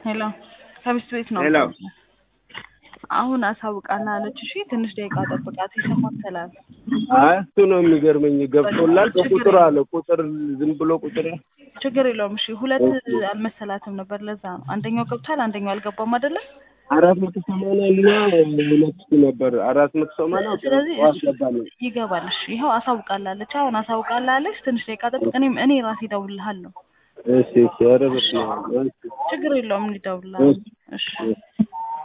ሄሎ ከሚስት ቤት ነው። ሄሎ አሁን አሳውቃና አለች። እሺ ትንሽ ደቂቃ ጠብቃት፣ ይሰማተላል። አይ እሱ ነው የሚገርመኝ። ገብቶላል በቁጥር አለ ቁጥር ዝም ብሎ ቁጥር ችግር የለውም። እሺ ሁለት አልመሰላትም ነበር፣ ለዛ ነው። አንደኛው ገብቷል፣ አንደኛው አልገባም አይደለ? አራት መቶ ሰማንያ እና ሁለት ነበር አራት መቶ ሰማንያ ስለዚህ ጠዋት እሱ ገባለሁ። ይገባል። እሺ ይኸው አሳውቃላለች። አሁን አሳውቃላለች። ትንሽ ደቂቃ ጠብቅ። እኔም እኔ ራሴ እደውልልሃለሁ። እሺ እሺ ኧረ በስመ አብ እሺ ችግር የለውም፣ እደውልልሃለሁ። እሺ እሺ